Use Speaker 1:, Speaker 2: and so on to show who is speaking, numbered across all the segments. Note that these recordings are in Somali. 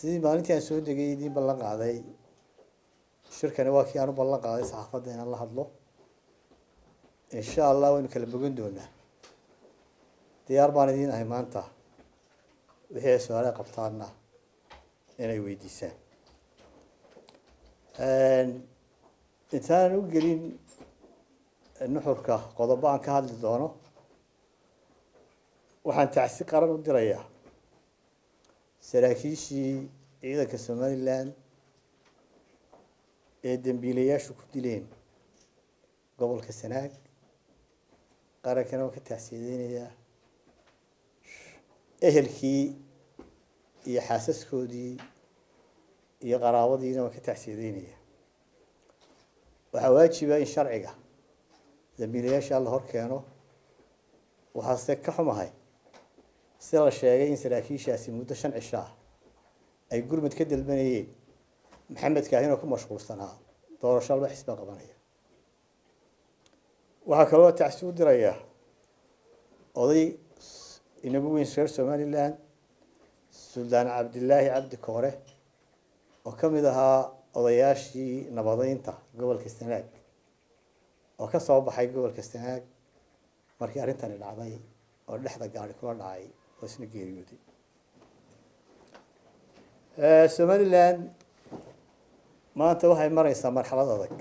Speaker 1: sidii maalintii aan soo degay idiin ballan qaaday shirkani waa kii aan u ballan qaaday saxaafadda inaan la hadlo insha allah waynu kala bogan doonaa diyaar baan idiin ahay maanta wixii ay su-aale qabtaanna inay weydiisaan intaanan u gelin nuxurka qodobo aan ka hadli doono waxaan tacsi qaran u dirayaa saraakiishii ciidanka somalilan ee dembiilayaashu ku dileen gobolka sanaag qarankana waan ka tacsiyadeynayaa ehelkii iyo xaasaskoodii iyo qaraabadiina waan ka tacsiyadeynayaa waxaa waajiba in sharciga dambiilayaasha la hor keeno waxaase ka xumahay sida la sheegay in saraakiishaasi muddo shan cisho ah ay gurmud ka dalbanayeen maxamed kaahinoo ku mashquulsanaa doorasho alba xisba qabanaya waxaa kaloo tacsi u dirayaa oday inagu weyn reer somalilan suldaan cabdilaahi cabdi koore oo ka mid ahaa odayaashii nabadeynta gobolka sanaag oo ka soo baxay gobolka sanaag markii arrintani dhacday oo dhexda gaari kula dhacay oo isna geeriyooday somalilan maanta waxay mareysaa marxalad adag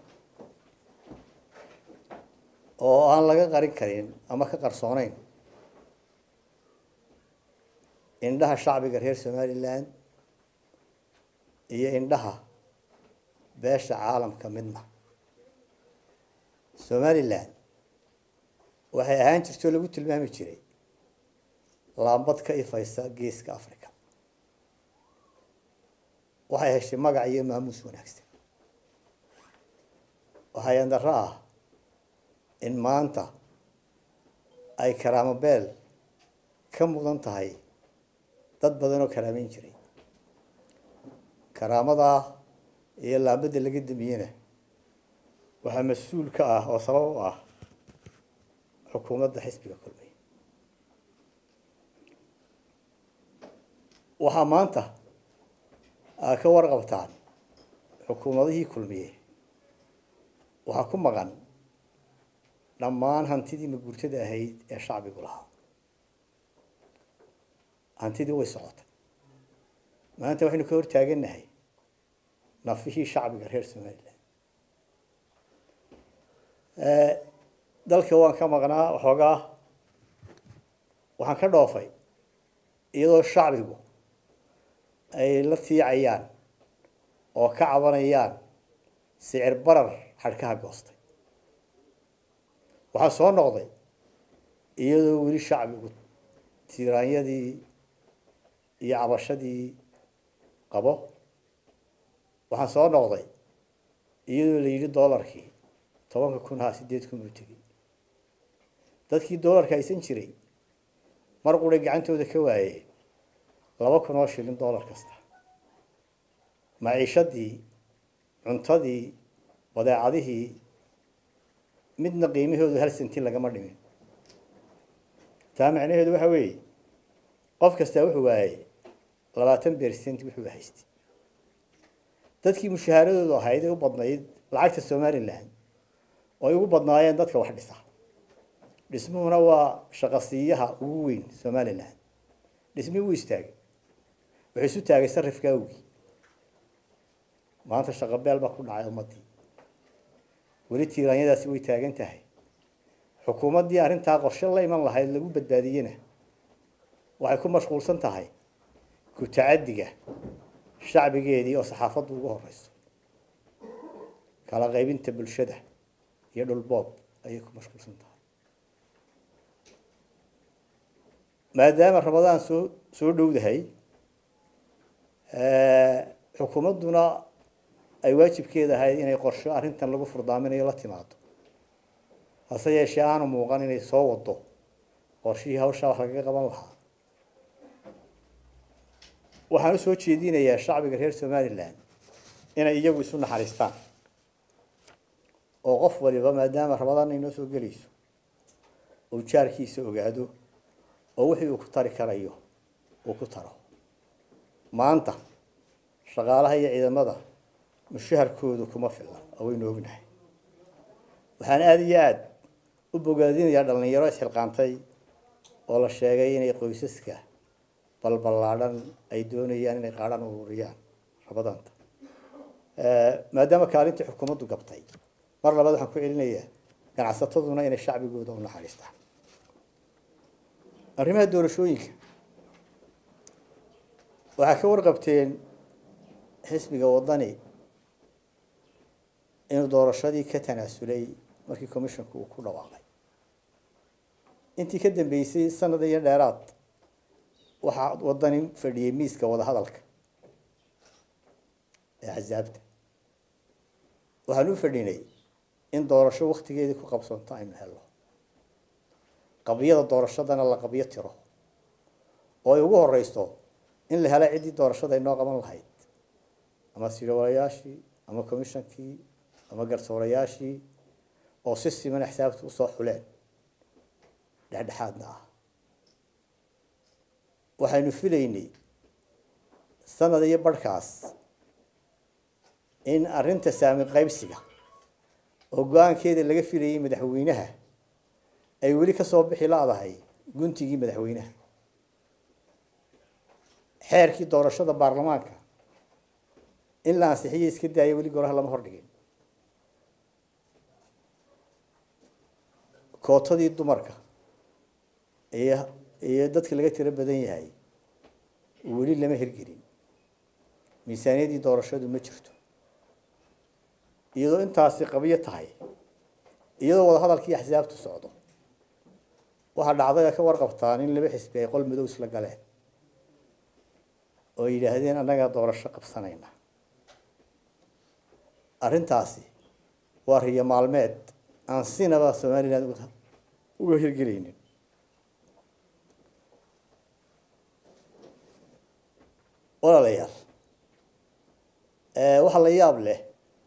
Speaker 1: oo aan laga qarin karin ama ka qarsooneyn indhaha shacbiga reer somalilan iyo indhaha beesha caalamka midna somalilan waxay ahaan jirtoo lagu tilmaami jiray laambad ka ifaysa geeska africa waxay heshay magac iyo maamuus wanaagsan waxaa yandaro ah in maanta ay karaamo beel ka mudan tahay dad badan oo karaameyn jiray karaamadaa iyo laambadda laga damiyena waxaa mas-uul ka ah oo sabab u ah xukuumadda xisbiga kulmiye waxaa maanta aa ka warqabtaan xukuumadihii kulmiye waxaa ku maqan dhammaan hantidii maguurtada ahayd ee shacbigu lahaa hantidii way socotay maanta waxaynu ka hortaagannahay nafihii shacbiga reer somalilan dalka waan ka maqnaa waxoogaa waxaan ka dhoofay iyadoo shacbigu ay la tiicayaan oo ka cabanayaan sicir barar xadhkaha goostay waxaa soo noqday iyadoo weli shacbigu tiiraanyadii iyo cabashadii qabo waxaan soo noqday iyadoo la yidhi doolarkii tobanka kun haa sideed kun buu tegey dadkii doolarka haysan jiray mar quray gacantooda ka waayeen laba kun oo shilin doolar kasta maciishadii cuntadii badeecadihii midna qiimahoodu hal sentin lagama dhimin taa macnaheedu waxa weeye qof kastaa wuxuu waayey labaatan bersent wuxuu haystay dadkii mushahaaradoodu ahayd ee u badnayd lacagta somalilan oo ay ugu badnaayeen dadka wax dhisa dhismuhuna waa shaqasiiyaha ugu weyn somalilan dhismihii wuu istaagay wuxuu isu taagay sarifka awgii maanta shaqabeel baa ku dhacay ummadii weli tiiraanyadaasi way taagan tahay xukuumaddii arrintaa qorshe la iman lahayd lagu badbaadiyena waxay ku mashquulsan tahay ku tacadiga shacbigeedii oo saxaafaddu ugu horeyso kala qaybinta bulshada iyo dhulboob ayay ku mashquulsan tahay maadaama ramadaan soo soo dhowdahay xukuumadduna ay waajibkeeda ahayd inay qorsho arrintan lagu furdaaminayo la timaado hase yeeshee aanu muuqan inay soo wado qorshihii hawshaa wax lagaga qaban lahaa waxaan usoo jeedinayaa shacbiga reer somalilan inay iyagu isu naxariistaan oo qof waliba maadaama ramadaan inoo soo gelayso uu jaarkiisa ogaado oo wixii uu ku tari karayo uu ku taro maanta shaqaalaha iyo ciidamada mushaharkoodu kuma filna oo waynu ognahay waxaan aada iyo aada u bogaadinayaa dhallinyaro isxilqaantay oo la sheegay inay qoysaska balballaadhan ay doonayaan inay qaadhaan ururiyaan rabadaanta maadaama kaalintii xukuumaddu gabtay mar labaad waxaan ku celinayaa ganacsataduna inay shacbigooda u naxariistaan arrimaha doorashooyinka waxaa ka warqabteen xisbiga waddani inuu doorashadii ka tanaasulay markii commissionku uu ku dhawaaqay intii ka dambeysay sanad iyo dheeraad waxaa waddani fadhiyey miiska wadahadalka ee axsaabta waxaan u fadhinay in doorasho waktigeedii ku qabsanto aynu helno qabyada doorashadana la qabyo tiro oo ay ugu horeyso in la helo ciddii doorashada inoo qaban lahayd ama sirwalayaashii ama commishonkii ama garsoorayaashii oo si siman axsaabta usoo xuleen dhexdhexaadna ah waxaynu filaynay sanad iyo barhkaas in arrinta saami qaybsiga oo go-aankeeda laga filayay madaxweynaha ay weli kasoo bixi la-dahay guntigii madaxweynaha xeerkii doorashada baarlamaanka in la ansixiyo iska daaya weli goraha lama hordhigin kootadii dumarka iyo iyo dadka laga tiro badan yahay weli lama hirgelin miisaaniyadii doorashadu ma jirto iyadoo intaasi qabyo tahay iyadoo wadahadalkii axsaabtu socdo waxaa dhacday ka warqabtaan in laba xisbi ay qol madow isla galeen oo yidhaahdeen annagaa doorasho qabsanayna arrintaasi waa riyo maalmeed aan sinaba somaliland uga hirgelaynin walaalayaal waxaa la yaab leh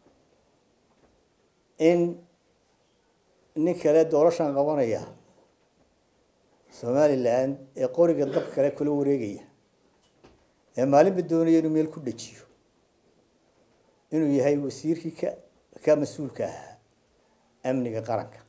Speaker 1: in nin kale doorashan qabanaya somaliland ee qoriga dab kale kula wareegaya ee maalinba doonaya inuu meel ku dhejiyo inuu yahay wasiirkii ka ka mas-uulka ahaa amniga qaranka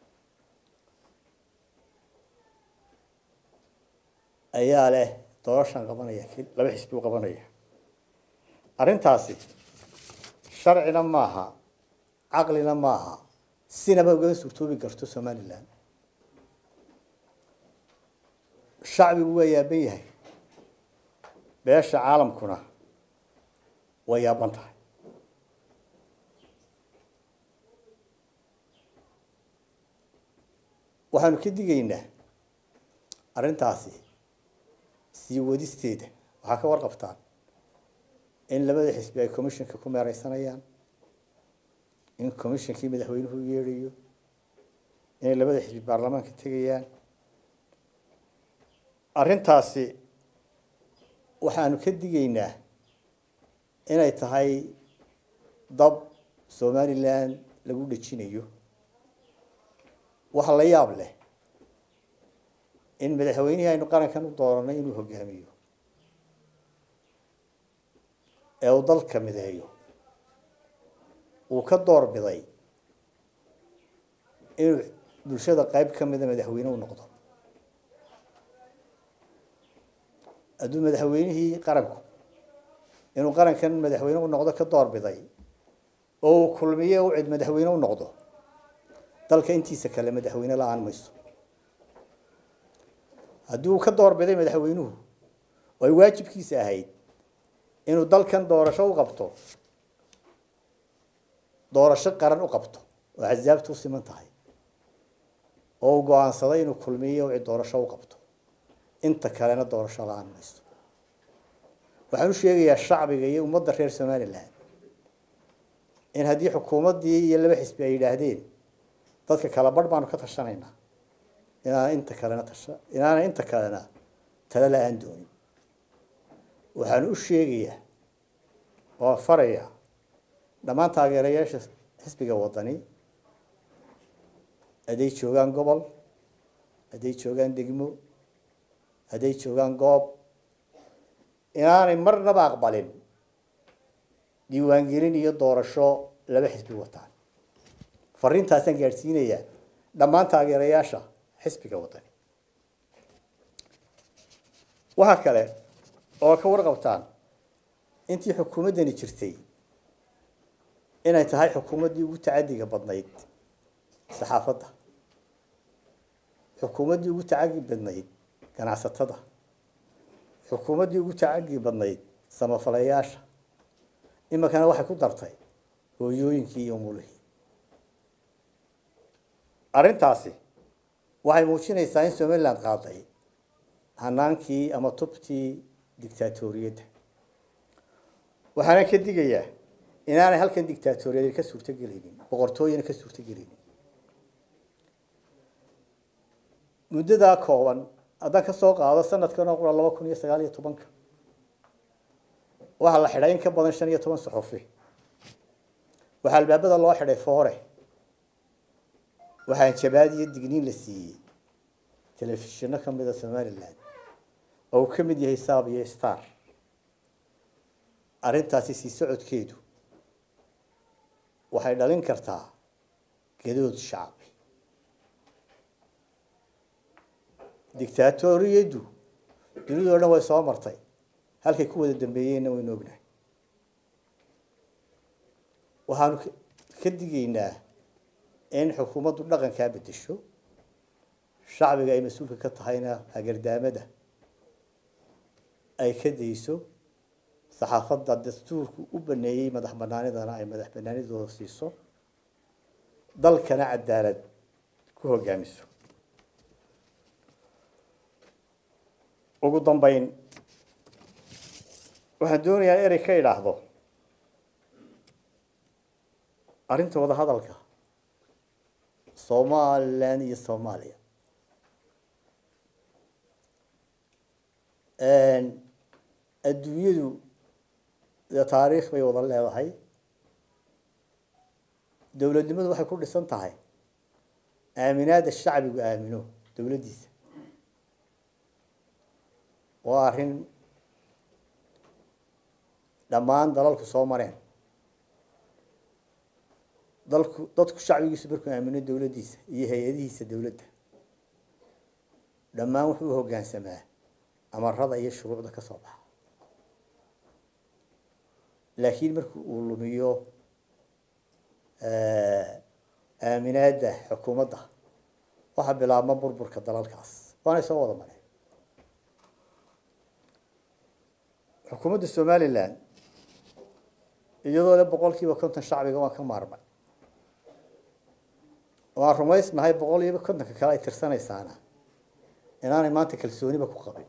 Speaker 1: ayaa leh doorashan qabanaya laba xisbi u qabanaya arrintaasi sharcina maaha caqlina maaha sinaba ugaga suurtoobi karto somaliland shacbigu waa yaaban yahay beesha caalamkuna way yaaban tahay waxaanu ka digaynaa arrintaasi sii wadisteeda waxaa ka warqabtaan in labada xisbi ay commissionka ku meereysanayaan in commissionkii madaxweynuhu u yeedhayo inay labada xisbi baarlamaanka tegayaan arrintaasi waxaanu ka digaynaa inay tahay dab somaliland lagu dhejinayo waxa la yaab leh in madaxweynihii aynu qarankan u dooranay inuu hogaamiyo ee uu dalka mideeyo uu ka door biday inuu bulshada qeyb ka mida madaxweyne u noqdo hadduu madaxweynihii qaranku inuu qarankan madaxweyne u noqdo ka door biday oo uu kulmiye u cid madaxweyne u noqdo dalka intiisa kale madaxweyne la-aan mayso haddii uu ka door biday madaxweynuhu oo ay waajibkiisa ahayd inuu dalkan doorasho u qabto doorasho qaran u qabto oo axsaabtu u siman tahay oo uu go-aansaday inuu kulmiye u cid doorasho u qabto inta kalena doorasho la-aan mayso waxaan u sheegayaa shacbiga iyo ummadda reer somaliland in haddii xukuumaddii iyo laba xisbi ay yidhaahdeen dadka kala barh baanu ka tashanaynaa inaana inta kalena tasha inaana inta kalena tala la-aan doonin waxaan u sheegayaa oo farayaa dhammaan taageerayaasha xisbiga waddani hadday joogaan gobol hadday joogaan degmo hadday joogaan goob inaanay marnaba aqbalin diiwaangelin iyo doorasho laba xisbi wataan fariintaasaan gaadhsiinayaa dhammaan taageerayaasha xisbiga wadani waxaa kale oo ka warqabtaan intii xukuumaddani jirtay inay tahay xukuumaddii ugu tacadiga badnayd saxaafadda xukuumaddii ugu tacagi badnayd ganacsatada xukuumaddii ugu tacagi badnayd samafalayaasha iminkana waxay ku dartay hooyooyinkii iyo mulihii arrintaasi waxay muujinaysaa in somaliland qaaday hanaankii ama tubtii dictaatoriyadda waxaana ka digayaa inaanay halkan dictaatoriyad ka suurtogelaynin boqortooyana ka suurtogelaynin muddadaa kooban haddaan ka soo qaado sanadkan oo qura laba kun iyo sagaal iyo tobanka waxaa la xidhay in ka badan shan iyo toban saxufi waxaa albaabada loo xidhay foore waxaa jabaad iyo digniin la siiyey telefishino ka mida somaliland oo uu ka mid yahay saab iyo star arrintaasi sii socodkeedu waxay dhalin kartaa gadood shacbi dictaatoriyaddu dunidoo dhan way soo martay halkay ku wada dambeeyeenna waynu ognahay waxaanu ka digaynaa in xukuumaddu dhaqankaa bedesho shacbiga ay mas-uulka ka tahayna hagardaamada ay ka dayso saxaafadda dastuurku u baneeyey madax banaanidana ay madax banaanidooda siiso dalkana cadaalad ku hogaamiso ugu dambeyn waxaan doonayaa erey ka idhaahdo arrinta wada hadalka somaliland iyo soomaaliya adduunyadu dee taariikh bay wada leedahay dowladnimadu waxay ku dhisan tahay aaminaada shacbigu aamino dowladdiisa waa arrin dhammaan dalalku soo mareen dalku dadku shacbigiisu markuu aamino dowladdiisa iyo hay-adihiisa dowladda dhammaan wuxuu u hoggaansamaa amarada iyo shuruucda ka soo baxa laakiin marki uu lumiyo aaminaadda xukuumadda waxaa bilaabma burburka dalalkaas waanay soo wada mareen xukuumadda somaliland iyadoo le boqol kiiba konton shacbiga waan ka maarmay waan rumaysnahay boqol iiba kontonka kale ay tirsanaysaana inaanay maanta kalsooniba ku qabin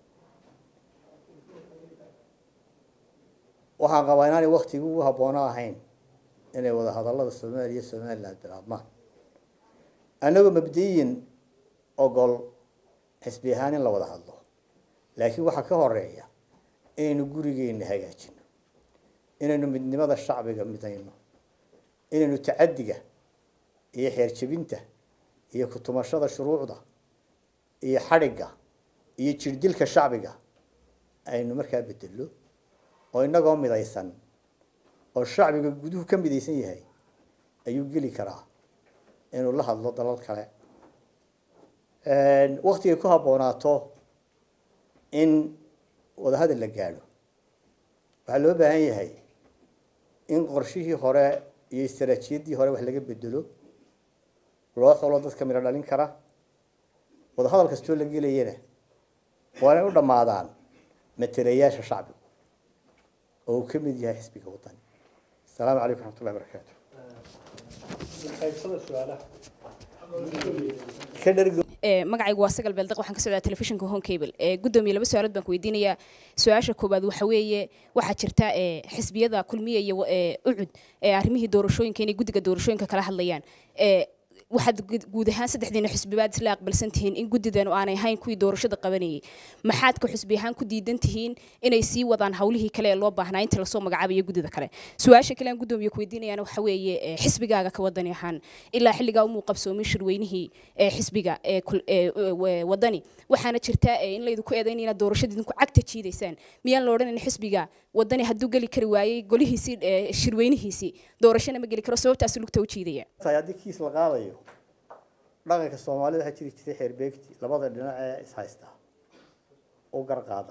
Speaker 1: waxaan qabaa inaanay waktigii ugu habboono ahayn inay wada hadallada soomaaliya somaliland bilaabmaan annagoo mabdiyin ogol xisbi ahaan in la wada hadlo laakiin waxaa ka horeeya inaynu gurigeena hagaajino inaynu midnimada shacbiga midayno inaynu tacaddiga iyo xeerjebinta iyo kutumashada shuruucda iyo xadhigga iyo jirdilka shacbiga aynu markaa bedello oo inagoo midaysan oo shacbiga guduhu ka midaysan yahay ayuu geli karaa inuu la hadlo dalal kale waktigay ku habboonaato in wadahadal la gaadho waxaa loo baahan yahay in qorshihii hore iyo istaraatiiyaddii hore wax laga bedelo loo xulo dadka midho dhalin kara wadahadal kastoo la gelayana waa inay u dhammaadaan matelayaasha shacbigu oo uu ka mid yahay xisbiga wadani asalaamu calaykum raxmat ullahi barakaatu ka dhargo
Speaker 2: magacaygu waa sagal beeldeq waxaan ka socdaa telefishinka home cable gudoomiye laba su-aalood baan ku weydiinayaa su-aasha koowaad waxa weeye waxaa jirta xisbiyada kulmiya iyo ucud arrimihii doorashooyinka inay guddiga doorashooyinka kala hadlayaan waxaad guud- guud ahaan saddexdiina xisbibaad isla aqbalsan tihiin in guddidan aanay ahayn kuwii doorashada qabanayay maxaad ka xisbi ahaan ku diidan tihiin inay sii wadaan hawlihii kale ee loo baahnaa inta lasoo magacaabayo guddida kale su-aasha kale aan guddoomiye ku weydiinayana waxa weeye eh, xisbigaaga ka wadani ahaan ilaa xilligaa umuu qabsoomin shirweynihii ee xisbiga ee kul- ee, ee, wadani waxaana jirta eh, in laydinku eedayn inaad doorashada idinku cagta jiidaysaan miyaan la odhanayn xisbiga wadani hadduu geli kari waayey golihiisii eh, shirweynihiisii doorashana ma geli karo sababtaas lugta u jiidaya
Speaker 1: tahay haddii kiis la qaadayo dhaqanka soomaalida waxaa jiri jiray xeerbeegti labada dhinac ee ishaysta u garqaada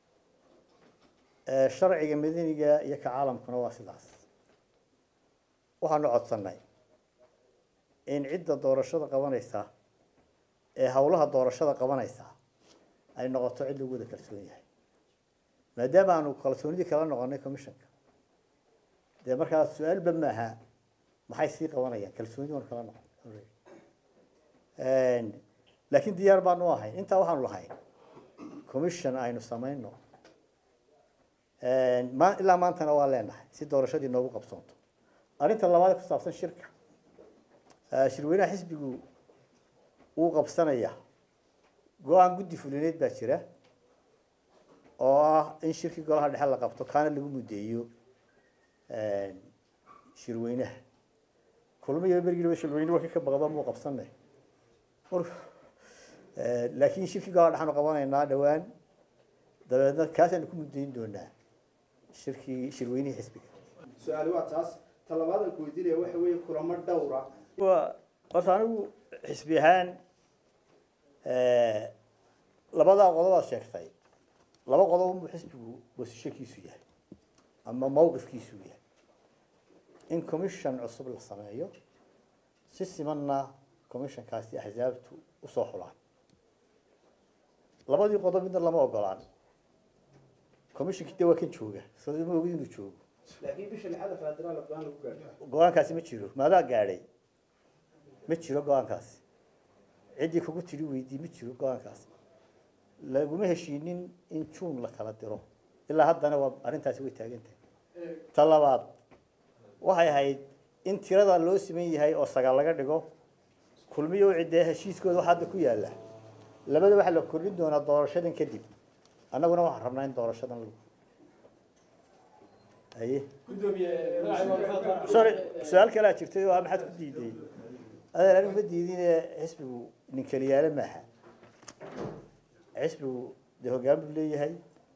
Speaker 1: Ee, sharciga madaniga iyo ka caalamkuna waa sidaas waxaanu codsannay in cidda doorashada qabanaysa ee howlaha doorashada qabanaysa ay noqoto cid lagu wada kalsoon yahay maadaama aanu kalsoonidii kala noqonay commissionka dee markaa su-aalba maaha maxay sii qabanayaan kalsoonidi waanu kala noqon laakiin diyaar baanu ahayn intaa waxaanu lahayn commission aynu samayno ma ilaa maantana waa leenahay si doorashadii noogu qabsoonto arrinta labaad ee ku saabsan shirka Eh, shirweynaha xisbigu wuu qabsanaya go-aan guddi fulineed baa jira oo ah in shirkii golaha dhexe la qabto kaana lagu muddeeyo shirweynaha kulmiyo bergiiba shirweyne waka ka baqda muu qabsanay Mar- Eh, laakiin shirkii golaha dhexaanu qabanaynaa dhowaan dabeedna kaasaanu ku muddayn doonaa shirkii shirweynihii xisbiga
Speaker 3: su-aali waa taas talabaadan ku weydiinaya waxa weeye kulamo dhowra
Speaker 1: waa horta anigu xisbi ahaan labadaa qodobaad sheegtay laba qodob unbuu xisbigu wasishakiisu yahay ama mawqifkiisu yahay in commission cusub la sameeyo si simanna commissionkaasi axsaabtu usoo xulaan labadii qodob midna lama ogolaan commissionkii de waa kan jooga sida ma ogid inuu joogo
Speaker 3: laakiin bisha lixada federaal go-aan lagu gaadho
Speaker 1: go-aankaasi ma jiro maadaa gaadhay ma jiro go-aankaasi ciddii kugu tidhi weydii ma jiro go-aankaasi laguma heshiinin in juun la kala diro ilaa haddana waa arrintaasi way taagan tahay ta labaad waxay ahayd in tirada loo siman yahay oo sagaal laga dhigo kulmiyo u ciddee heshiiskooda waxa hadda ku yaalla labada waxaa la kordhin doonaa doorashadan kadib annaguna waxaan rabnaa in doorashadan lagu haye sorry su-aal kalaa jirtay oo ah maxaad ku diiday adeer anigu ma diidine xisbigu nin keliyaale maaha xisbigu dee hoggaan buu leeyahay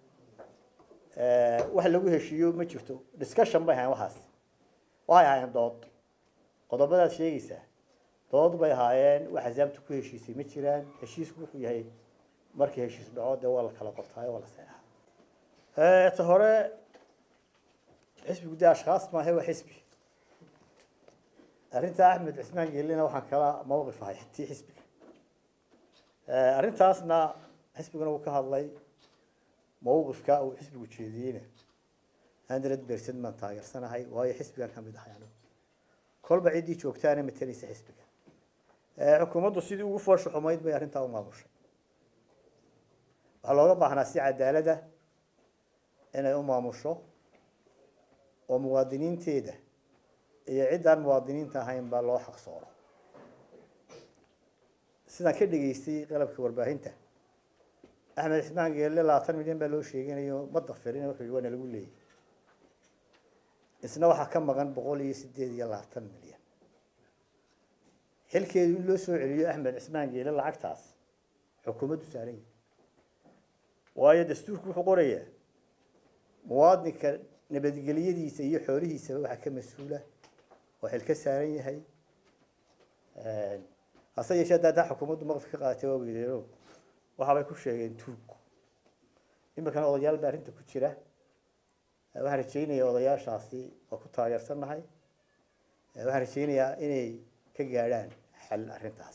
Speaker 1: wax lagu heshiiyo ma jirto discussion bay ahaayeen waxaas waxay ahaayeen dood qodobadaad sheegaysaa dood bay ahaayeen wax axsaabta ku heshiisay ma jiraan heshiisku wuxuu yahay markii heshiis dhaco dee waa la kala qortaayo waa la seexaa ta hore xisbigu dee ashkhaas maahe waa xisbi arrinta axmed cismaan geelina waxaan kala mawqif ahay tii xisbiga arrintaasna xisbiguna wuu ka hadlay mawqifka uu xisbigu jeediyeyna hundred percent baan taageersanahay waayo xisbigan ka mid ahay anigu kolba ciddii joogtaana matalaysa xisbiga xukuumaddu sidii ugu foosha xumayd bay arrintaa u maamushay waxaa looga baahnaa si cadaalada inay u maamusho oo muwaadiniinteeda iyo ciddaan muwaadiniinta ahayn baa loo xaq sooro sidaan ka dhegaystay qalabka warbaahinta axmed cismaan geelle labaatan milyan baa loo sheeganayo ma dafirin wuxuu yihi waana lagu leeyay isna waxaa ka maqan boqol iyo sideed iyo labaatan milyan xilkeedu in loo soo celiyo axmed cismaan geelle lacagtaas xukuumaddu saaran yahay waayo dastuurku wuxuu qorayaa muwaadinka nabadgelyadiisa iyo xoolihiisaba waxaa ka mas-uula oo xil ka saaran yahay hase yeeshee hadda haddaa xukuumaddu maqdif ka qaadatay waa weydeeno waxaabay ku sheegeen tuug iminkana odayaal baa arrinta ku jira waxaan rajaynayaa odayaashaasi oo ku taageersannahay waxaan rajaynayaa inay ka gaadhaan xal arrintaas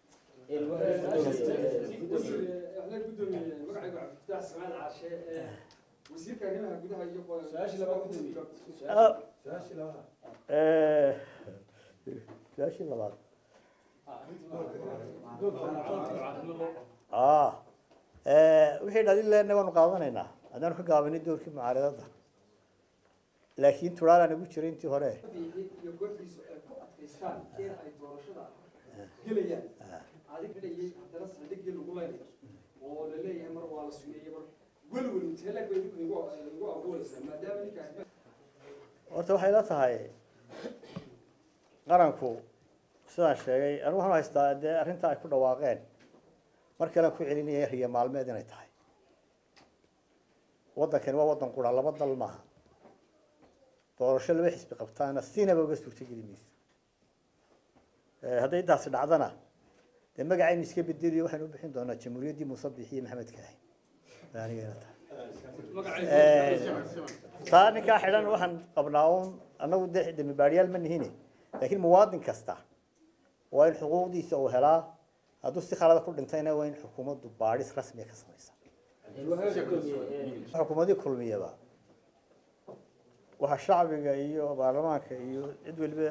Speaker 4: wasiirka arrimaha gudaha iyo
Speaker 1: su-aashii labaad ah wixii dhalin lehna waanu qaadanaynaa haddaanu ka gaabanay doorkii mucaaradada laakiin turaalaan ugu jiray intii hore
Speaker 4: iyo kooxdiisu ay ku adkaystaan in ay doorashada gelayaan adig dhayay haddana saldhiggii lagu leynayo oo la leeyahay mar waa la sumeeyey mar welwel intee lag bay igu igu abuuraysaa maadaama ninkaas
Speaker 1: horta waxay la tahay qaranku sidaan sheegay anigu waxaan haystaa dee arrinta ay ku dhawaaqeen mar kalean ku celinaya riya maalmeed inay tahay waddankani waa waddan qura laba dal maaha doorasho laba xisbi qabtaana sinaba uga suurtogeli mayso hadday intaasi dhacdana dee magacaynu iska bedeliyo waxaynu u bixin doonaa jamhuuriyaddii muuse biixi iyo maxamed kaahin anigana tahay taa ninkaa xidhan waxaan qabnaa un annagu dee dembi baadhiyaal ma nihine laakiin muwaadin kasta waa in xuquuqdiisa uu helaa hadduu si khalada ku dhintayna waa in xukuumaddu baadhis rasmiya ka samaysa xukuumadii kulmiyaba waxaa shacbiga iyo baarlamaanka iyo cid weliba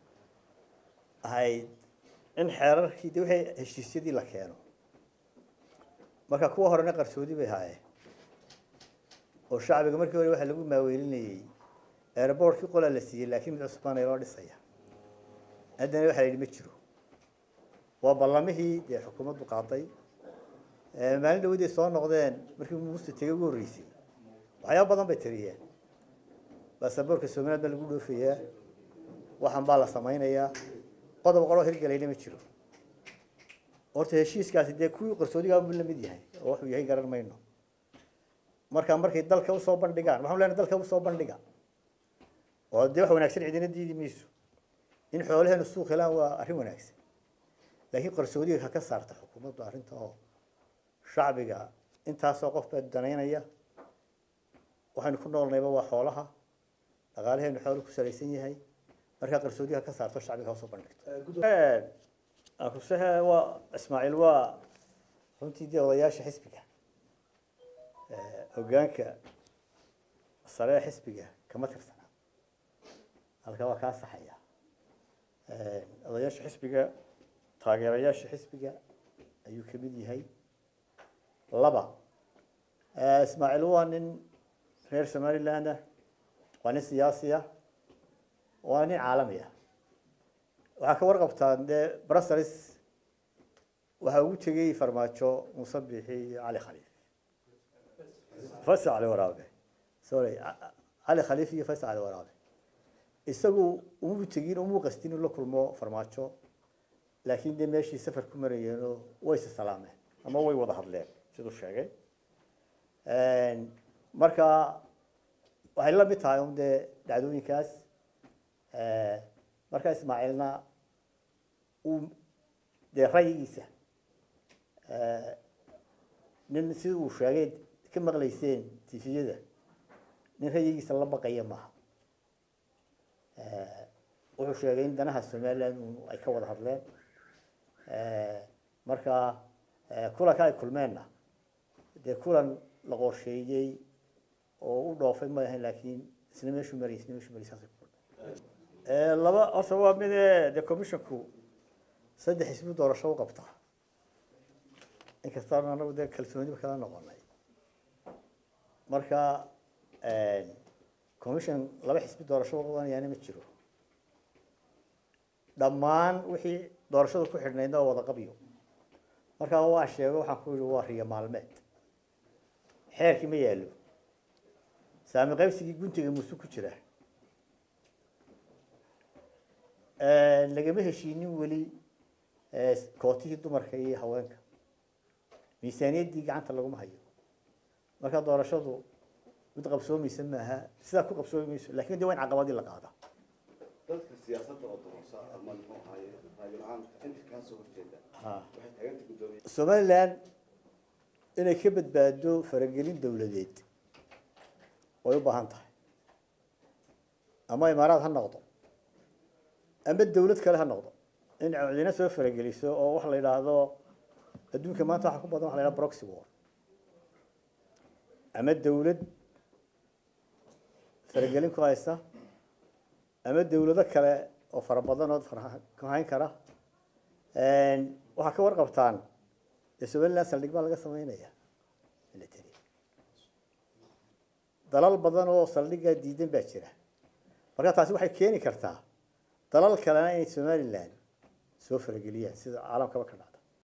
Speaker 1: ahayd in xeerarkii de wixii heshiisyadii la keeno marka kuwa horena qarsoodi bay haayeen oo shacbiga markii hore waxaa lagu maaweelinayey airbortkii qolaa la siiyey laakiin mid cusbaan ay loo dhisaya haddana waxaa la yidhi ma jiro waa ballamihii dee xukuumaddu qaaday maalin dhawaday soo noqdeen markii muuse tegay ugu horreysay waxyaaba badan bay tiriyeen baasaboorka somaliland baa lagu dhoofayaa waxan baa la samaynayaa qodob qoloo hirgelayna ma jiro horta heshiiskaasi dee kuwii qarsoodigaa buu la mid yahay oo wuxuu yahay garan mayno marka markay dalka usoo bandhigaan waxaan leenahay dalka usoo bandhiga oo dee wax wanaagsan cidina diidi mayso in xoolaheenu suuq helaan waa arrin wanaagsan laakiin qarsoodiga ha ka saarta xukuumaddu arrinta oo shacbiga intaasoo qof baa danaynaya waxaynu ku noolnayba waa xoolaha dhaqaalaheenu xoolu ku salaysan yahay markaa qarsoodiga ha ka saarto shacbiga ha usoo bandhigto akusehe waa ismaaciil waa runtii dee odayaasha xisbiga hoggaanka sare ee xisbiga kama tirsana halka waa kaa saxaya odayaasha xisbiga taageerayaasha xisbiga ayuu ka mid yahay laba ismaaciil waa nin reer somaliland ah waa nin siyaasi ah waa nin caalami ah waxaa ka warqabtaan dee brussels waxaa ugu tegey farmaajo muuse biixi iyo cali khaliif faysal cali waraabe sorry cali khaliif iyo faysal cali waraabe isagu umuu tegin umuu qastin inuu la kulmo farmaajo laakiin dee meeshii safar ku marayeenoo way is salaameen ama way wada hadleen siduu sheegay marka waxay la mid tahay un dee dhacdooyinkaas marka ismaaciilna uu dee rayigiisa nin sida uu sheegay ka maqlayseen tifiyada nin rayigiisa la baqaya maaha wuxuu sheegay in danaha somaliland ay ka wada hadleen marka kulanka ay kulmeenna dee kulan la qorsheeyey oo u dhoofay ma ahayn laakiin isna meeshuu marayay isna meeshuu marayay saasay ku kulmeen laba horta waa mid dee commissionku saddex xisbi doorasho u qabtaa inkastaan anagu dee kalsooniba kala noqonay marka commission laba xisbi doorasho u qabanayaana ma jiro dhammaan wixii doorashada ku xidhnaydna waa wada qabyo markaa waa sheego waxaan ku yihi waa riyo maalmeed xeerkii ma yaallo saami qaybsigii guntiga musu ku jira lagama heshiinin weli kootihii dumarka iyo haweenka miisaaniyaddii gacanta laguma hayo marka doorashadu mid qabsoomaysa maaha sidaa ku qabsoomi mayso lakin de waa in caqabadii la qaada
Speaker 5: dadka siyaasadda oo doorasa ama muxuu ahaye raayul caamka inta kaa soo horjeeda waxay taaganta guddoomiye
Speaker 1: somaliland inay ka badbaado faragelin dawladeed way u baahan tahay ama imaaraad ha noqdo ama dawlad kale ha noqdo in codina soo farageliso oo waxa la yidhaahdo adduunka maanta waxa ku badan waxa la yidhahdo proxy war ama dawlad faragelin ku haysa ama dawlado kale oo fara badan oo ku hayn kara waxaa ka warqabtaan dee somaliland saldhig baa laga sameynaya military dalal badan oo saldhiggaa diidan baa jira marka taasi waxay keeni kartaa dalal kalena inay somaliland soo farageliyaan sida caalamkaba ka dhacda